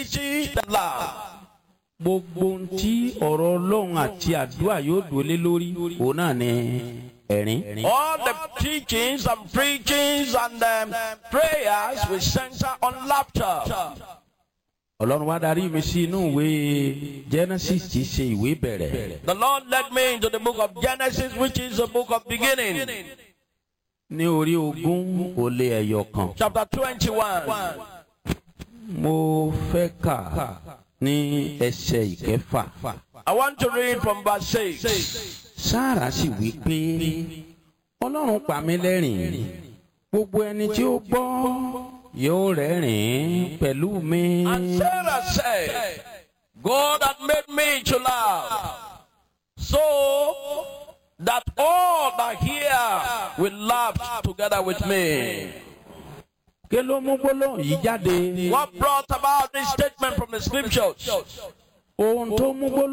teaching that laugh. gbogbo ohun tí ọ̀rọ̀ ọlọ́run àti àdúrà yóò dúlé lórí òun náà ni ẹ̀rín. All the teachings and preachings and um, prayers will center on laughter. ọlọ́run wá darí mi sí inú ìwé genesis tí í ṣe ìwé bẹ̀rẹ̀ The Lord led me into the book of Genesis, which is the book of beginning, ní orí ogún ó lé ẹyọ kan. chapter 21. mo fẹ́ kà ní ẹsẹ̀ ìkẹfà. I want to read from verse 6. sáàrà sì wí pé ọlọ́run pa mí lẹ́rìn gbogbo ẹni tí ó gbọ́ yóò rẹ́rìn pẹ̀lú mi. And Sarah said, God had made me to laugh, so that all that hear will laugh together with me. kí ló mú gbólóhùn yìí jáde. What brought about this statement from the scriptures? ohun tó mú gbólóhùn